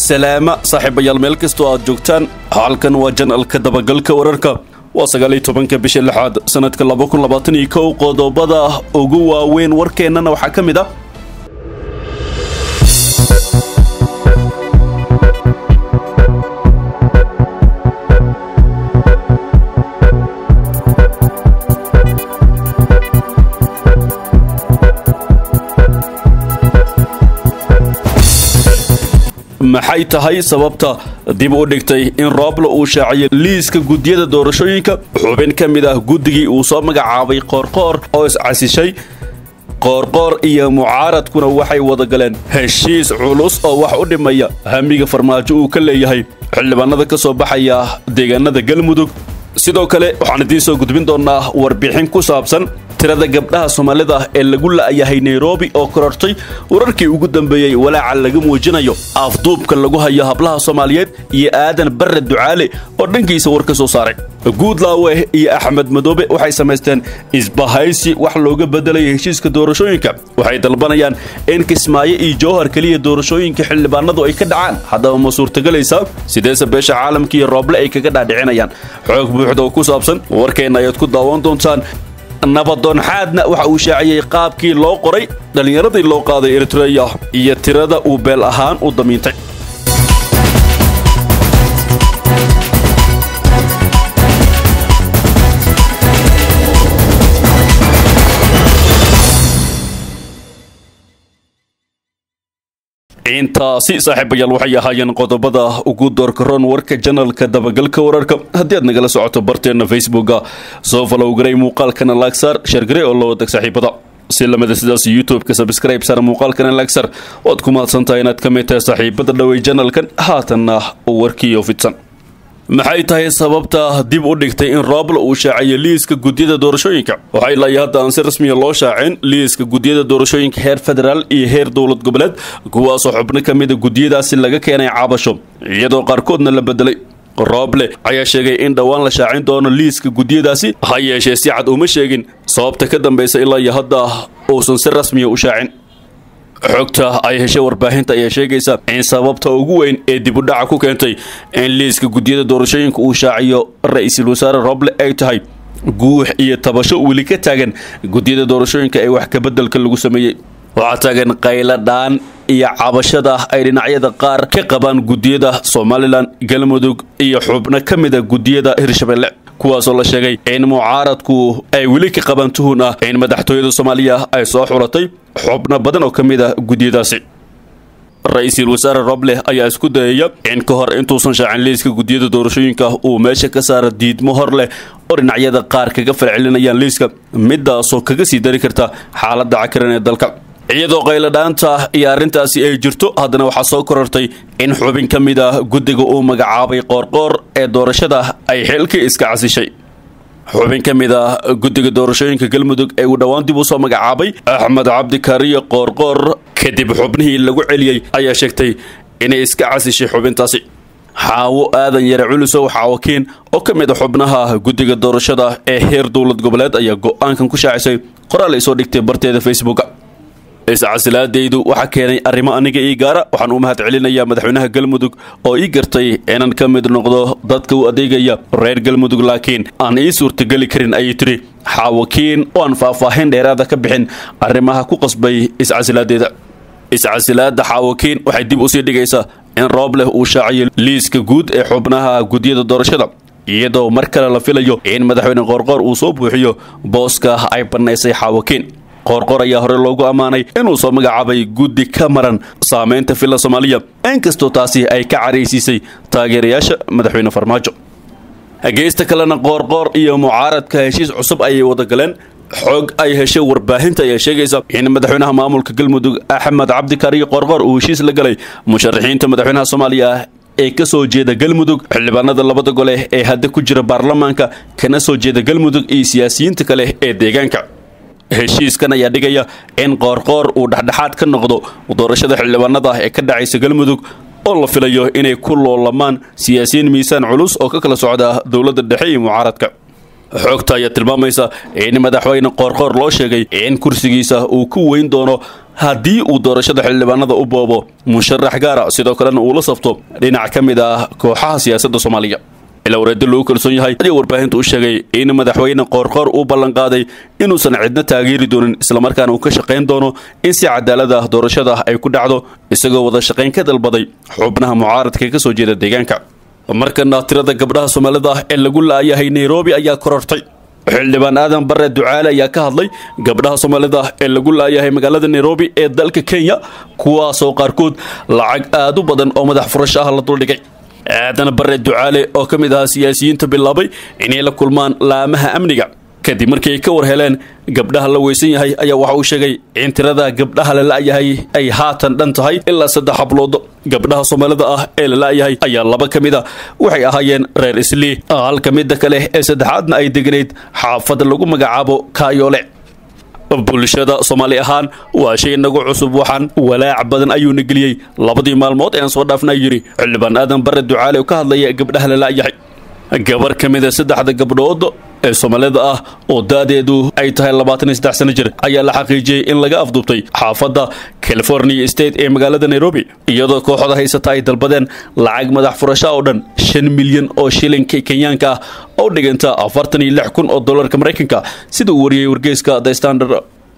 salaama saaxiibayaal meel kastoo aad joogtaan halkan waa janalka dabagalka wararka waa sagaaliyo tobanka bisha lixaad sanadka laba kun labaatan iyo kow qodobada ugu waaweyn warkeennana waxaa ka mid ah maxay tahay sababta dib u dhigtay in roobla uu shaaciyo liiska guddiyada doorashooyinka xubin ka mid ah guddigii uu soo magacaabay qoorqoor oo iscasishay qoorqoor iyo mucaaradkuna waxay wada galeen heshiis culus oo wax u dhimaya hamiga farmaajo uu ka leeyahay xildhibaanada ka soo baxaya deegaanada galmudug sidoo kale waxaan idiin soo gudbin doonnaa warbixin ku saabsan tirada gabdhaha soomaalida ee lagu la'yahay nairobi oo korortay wararkii ugu dambeeyey walaaca laga muujinayo afduubka lagu hayo hablaha soomaaliyeed iyo aadan barre ducaale oo dhankiisa war ka soo saaray guudlaawe iyo axmed madoobe waxay samaysteen isbahaysi wax looga bedelaya heshiiska doorashooyinka waxay dalbanayaan in kismaayo iyo jowhar keliya doorashooyinka xildhibaanadu ay ka dhacaan haddaba ma suurtagelaysaa sideese beesha caalamka iyo rooble ay kaga dhaadhicinayaan xoog buuxda oo ku saabsan warkeenna ayaad ku daawan doontaan nabadoonxaadna waxa uu shaaciyey qaabkii loo qoray dhallinyaradii loo qaaday eritreya iyo tirada uu beel ahaan u damiintay intaasi saaxiibayaal waxay ahaayeen qodobada ugu doorkaroon warka janalka dabagalka wararka haddii aad nagala socoto barteenna facebooka soo falowgaray muuqaalkana laagsaar sheergarey oo la wadag saaxiibada si lamida sidaas youtube-ka sabscribe sar muuqaalkana laagsar oad ku mahadsantahay inaad ka mid tahay saaxiibada dhowey janalkan haatanna warkiiyo fidsan maxay tahay sababta dib u dhigtay in roobla uu shaaciyo liiska guddiyada doorashooyinka waxaa ilaa iyo hadda aan si rasmiya loo shaacin liiska guddiyada doorashooyinka heer federaal iyo heer dowlad goboleed kuwaasoo xubno ka mida guddiyadaasi laga keenay cabasho iyadoo qaarkoodna la bedelay rooble ayaa sheegay in dhowaan la shaacin doono liiska guddiyadaasi ha yeeshee si cad uma sheegin sababta ka dambaysa ilaa iyo hadda uusan si rasmiya u shaacin xogta ay heshay warbaahinta ayaa sheegaysa in sababta ugu weyn ee dib u dhaca ku keentay in liiska guddiyada doorashooyinka uu shaaciyo ra-iisul wasaare roble ay tahay guux iyo tabasho weli ka taagan guddiyada doorashooyinka ee wax kabeddelka lagu sameeyey waxaa taagan qaylo dhaan iyo cabashada ay dhinacyada qaar ka qabaan guddiyada somalilan galmudug iyo xubno ka mida guddiyada hirshabelle kuwaasoo la sheegay in mucaaradku ay weli ka qabaan tuhun ah in madaxtooyada soomaaliya ay soo xulatay xubno badan oo ka mid ah guddiyadaasi ra-iisul wasaare roble ayaa isku dayaya in ka hor intuusan shaacin liiska guddiyada doorashooyinka uu meesha ka saara diidmo hor leh oo dhinacyada qaar kaga falcelinayaan liiska midaasoo kaga sii dari karta xaaladda cakiran ee dalka iyadoo qayladhaanta iyo arrintaasi ay jirto haddana waxaa soo korortay in xubin ka mid ah guddiga uu magacaabay qoorqoor ee doorashada ay xilkii iska casishay xubin ka mid ah guddiga doorashooyinka galmudug ee uu dhowaan dib u soo magacaabay axmed cabdikariyo qoorqoor kadib xubnihii lagu celiyey ayaa sheegtay inay iska casishay xubintaasi xaawo aadan yare culusow xaawakiin oo ka mid a xubnaha guddiga doorashada ee heer dowlad goboleed ayaa go-aankan ku shaacisay qoraal ay soo dhigtay barteeda facebooka iscasilaadaydu waxaa keenay arrimo aniga ii gaara waxaan u mahad celinayaa madaxweynaha galmudug oo ii gartay inaan ka mid noqdo dadka u adeegaya reer galmudug laakiin aan ii suurtageli karin ayay tiri xaawakiin oo aan faahfaahin dheeraada ka bixin arrimaha ku qasbay iscasilaadeeda iscasilaada xaawakiin waxay dib usii dhigaysaa in roob leh uu shaaciyo liiska guud ee xubnaha guddiyada doorashada iyadoo mar kale la filayo in madaxweyne qoorqoor uu soo buuxiyo booska ay bannaysay xaawakiin qoorqoor ayaa hore loogu ammaanay inuu soo magacaabay guddi ka maran saamaynta filla soomaaliya inkastoo taasi ay ka caraysiisay taageerayaasha madaxweyne farmaajo geysta kalena qoorqoor iyo mucaaradka heshiis cusub ayay wada galeen xoog ay heshay warbaahinta ayaa sheegaysa in madaxweynaha maamulka galmudug axmed cabdikariyo qoorqoor uu heshiis la galay musharaxiinta madaxweynaha soomaaliya ee ka soo jeeda galmudug xildhibaanada labada gole ee hadda ku jira baarlamaanka kana soo jeeda galmudug iyo siyaasiyiinta kale ee deegaanka heshiiskan ayaa dhigaya in qoorqoor uu dhexdhexaad ka noqdo doorashada xildhibaanada ee ka dhacaysa galmudug oo la filayo inay ku loolamaan siyaasiyiin miisaan culus oo ka kala socda dowladda dhexe iyo mucaaradka xoogta ayaa tilmaamaysa in madaxweyne qoorqoor loo sheegay in kursigiisa uu ku weyn doono haddii uu doorashada xildhibaanada u boobo musharax gaara sidoo kalena uu la safto dhinac ka mid ah kooxaha siyaasadda soomaaliya ilaa wareeddo lagu kalsoon yahay ayaa warbaahinta u sheegay in madaxweyne qoorqoor uu ballanqaaday inuusan cidna taageeri doonin islamarkaana uu ka shaqayn doono in si cadaalad ah doorashada ay ku dhacdo isagoo wada shaqayn ka dalbaday xubnaha mucaaradka ka soo jeeda deegaanka markana tirada gabdhaha soomaalida ah ee lagu la'yahay nairobi ayaa korortay xildhibaan aadan bare ducaale ayaa ka hadlay gabdhaha soomaalida ee lagu la'yahay magaalada nairobi ee dalka kenya kuwaasoo qaarkood lacag aad u badan oo madax furasho ah la duldhigay aadan bare ducaale oo ka mid ahaa siyaasiyiinta bilaabay inay la kulmaan laamaha amniga kadib markii ay ka war heleen gabdhaha la weysan yahay ayaa waxa uu sheegay in tirada gabdhaha la la'yahay ay haatan dhan tahay ilaa saddex hablood gabdhaha soomaalida ah ee la la'yahay ayaa laba ka mid a waxay ahaayeen reer islii halka midda kale ee saddexaadna ay deganayd xaafad lagu magacaabo kaayoole bulshada soomaali ahaan waa shay inagu cusub waxaan walaac badan ayuuna geliyey labadii maalmood ean soo dhaafna yidhi xildhibaan aadan bare ducaale oo ka hadlaya gabdhaha la la'yahay gabar ka mid a saddexda gabdhood ee soomaalida ah oo da'deedu ay tahay labaatan iyo saddex sano jir ayaa la xaqiijiyey in laga afduubtay xaafadda california state ee magaalada nairobi iyadoo kooxda haysata ay dalbadeen lacag madax furasho oo dhan shan milyan oo shilinka kenyaanka ah oo dhiganta afartan iyo lix kun oo dollarka maraykanka sida uu wariyey wargeyska the standard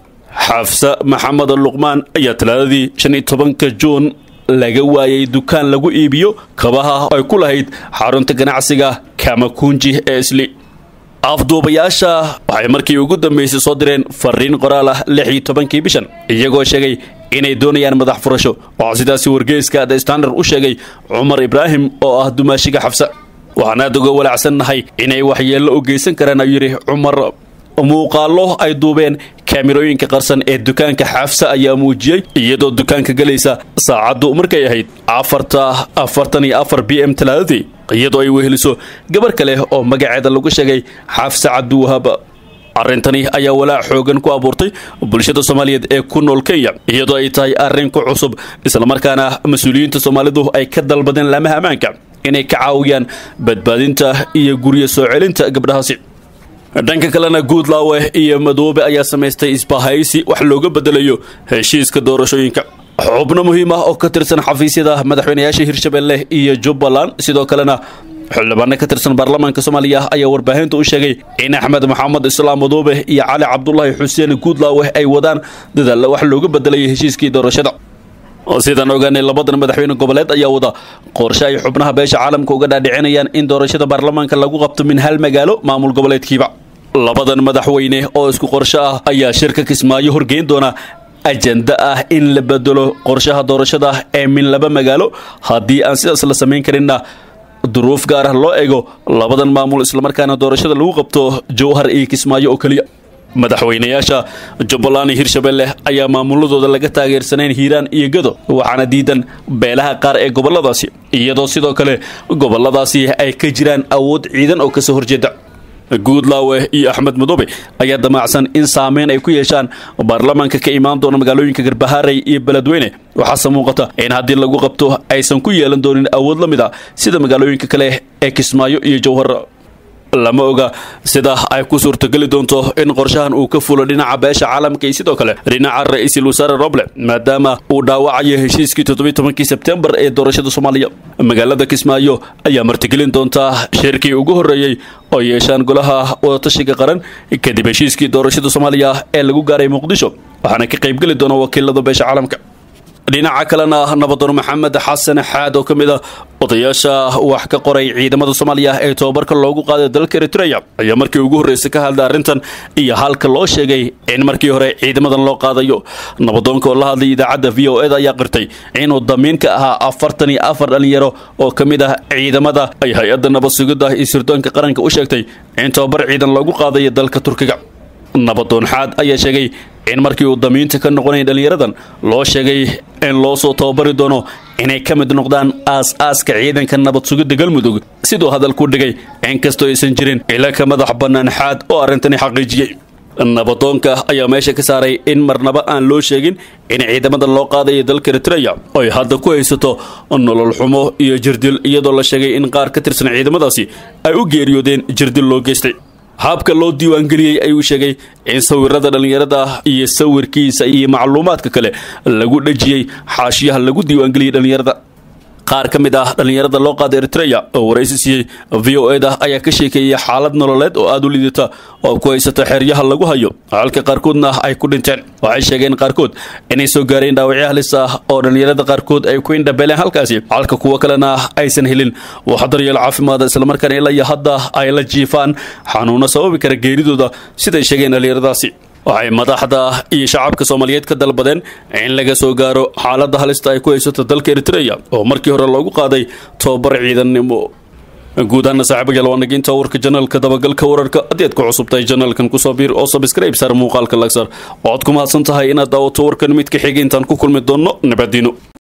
xafsa maxamed luqmaan ayaa talaadadii shan iyo tobanka juun laga waayay dukaan lagu iibiyo kabaha ay ku lahayd xarunta ganacsiga kamakunji ee isli afduubayaasha waxay markii ugu dambaysay soo direen fariin qoraal ah lix iyo tobankii bishan iyagoo sheegay inay doonayaan madax furasho waxaa sidaasi wargeyska the standard u sheegay cumar ibraahim oo ah dumaashiga xabsa waxaan aad uga walacsannahay inay waxyeello u geysan karaan ayuu yidhi cumar muuqaallo ay duubeen kaamirooyinka qarsan ee dukaanka xaafsa ayaa muujiyey iyadoo dukaanka gelaysa saacaddu markay ahayd afarta afartan iyo afar b m talaadadii iyadoo ay weheliso gabar kale oo magaceeda lagu sheegay xaafsa cabdiwahaab arrintani ayaa walaac xoogan ku abuurtay bulshada soomaaliyeed ee ku nool kenya iyadoo ay tahay arrin ku cusub islamarkaana mas-uuliyiinta soomaalidu ay ka dalbadeen laamaha ammaanka inay ka caawiyaan badbaadinta iyo guryo soo celinta gabdhahaasi dhanka kalena guudlaawe iyo madoobe ayaa samaystay isbahaysi wax looga bedelayo heshiiska doorashooyinka xubno muhiim ah oo ka tirsan xafiisyada madaxweynayaasha hirshabelle iyo jubbaland sidoo kalena xildhibaano ka tirsan baarlamaanka soomaaliya ayaa warbaahinta u sheegay in axmed maxamed islaam madoobe iyo cali cabdulaahi xuseen guudlaawe ay wadaan dadaalla wax looga bedelayo heshiiskii doorashada sidaan ogaanay labadan madaxweyne goboleed ayaa wada qorshe ay xubnaha beesha caalamka uga dhaadhicinayaan in doorashada baarlamaanka lagu qabto min hal magaalo maamul goboleedkiiba labadan madaxweyne oo isku qorshe ah ayaa shirka kismaayo horgeyn doona ajenda ah in la bedelo qorshaha doorashada ee min laba magaalo haddii aan sidaas la samayn karinna duruuf gaar ah loo ego labadan maamul islamarkaana doorashada lagu qabto jowhar iyo kismaayo oo keliya madaxweynayaasha jubbaland iyo hirshabelle ayaa maamuladooda laga taageersanayn hiiraan iyo gado waxaana diidan beelaha qaar ee goboladaasi iyadoo sidoo kale goboladaasi ay ka jiraan awood ciidan oo kasoo horjeeda guudlaawe iyo axmed madoobe ayaa damacsan in saameyn ay ku yeeshaan baarlamaanka ka imaan doona magaalooyinka garbahaaray iyo beledweyne waxaase muuqata in haddii lagu qabto aysan ku yeelan doonin awood la mid a sida magaalooyinka kale ee kismaayo iyo jowhar lama oga sida ay ku suurtogeli doonto in qorshahan uu ka fulo dhinaca beesha caalamka iyo sidoo kale dhinaca ra-iisul wasaare roble maadaama uu dhaawacayo heshiiskii toddobiy tobankii sebtembar ee doorashada soomaaliya magaalada kismaayo ayaa martigelin doontaa shirkii ugu horreeyey oo yeeshaan golaha wadatashiga qaran kadib heshiiskii doorashada soomaaliya ee lagu gaaray muqdisho waxaana ka qaybgeli doona wakiilada beesha caalamka dhinaca kalena nabadoon maxamed xasan xaad oo ka mid ah odayaasha wax ka qoray ciidamada soomaaliya ee tobabarka loogu qaaday dalka eritreya ayaa markii ugu horreysay ka hadlay arrintan iyo halka loo sheegay in markii hore ciidamadan loo qaadayo nabadoonka oo la hadlay idaacadda v o eda ayaa qirtay inuu damiin ka ahaa afartan iyo afar dhalinyaro oo ka mid ah ciidamada ay hay-adda nabad sugidda iyo sirdoonka qaranka u sheegtay in tobabar ciidan loogu qaadayo dalka turkiga nabadoon xaad ayaa sheegay in markii uu damiinta ka noqonaya dhallinyaradan loo sheegay in loo soo tababari doono inay ka mid noqdaan aas-aaska ciidanka nabad sugidda galmudug siduu hadalku dhigay inkastoo aysan jirin ila ka madax bannaan xaad oo arrintani xaqiijiyey nabadoonka ayaa meesha ka saaray in marnaba aan loo sheegin in ciidamadan loo qaadayo dalka eritreya oy hadda ku haysato nolol xumo iyo jirdil iyadoo la sheegay in qaar ka tirsan ciidamadaasi ay u geeriyoodeen jirdil loo geystay habka loo diiwaangeliyey ayuu sheegay in sawirada dhallinyarada iyo sawirkiisa iyo macluumaadka kale lagu dhejiyey xaashiyaha lagu diiwaangeliyey dhallinyarada qaar ka mid ah dhallinyarada loo qaada eritreya oo waraysi siiyey v o eda ayaa ka sheekeeyay xaalad nololeed oo aada u liidata oo ku haysata xeryaha lagu hayo halka qaarkoodna ay ku dhinteen waxay sheegeen qaarkood inay soo gaareen dhaawacyo halis ah oo dhallinyarada qaarkood ay ku indhabeeleen halkaasi halka kuwo kalena aysan helin wax daryeel caafimaada islamarkaana ilaa iyo hadda ay la jiifaan xanuuno sababi kara geeridooda siday sheegeen dhallinyaradaasi waxay madaxda iyo shacabka soomaaliyeed ka dalbadeen in laga soo gaaro xaaladda halista ay ku haysato dalka eritreya oo markii hore loogu qaaday tobabar ciidannimo guud ahaana saaxiibayaal waa naginta warka janaalka dabagalka wararka haddii aad ku cusubtahay janaalkan kusoo biir oo sabskrayb saar muuqaalka lagsar waxaad ku mahadsan tahay inaad daawato warkan mid ka xiga intaan ku kulmi doonno nabadiino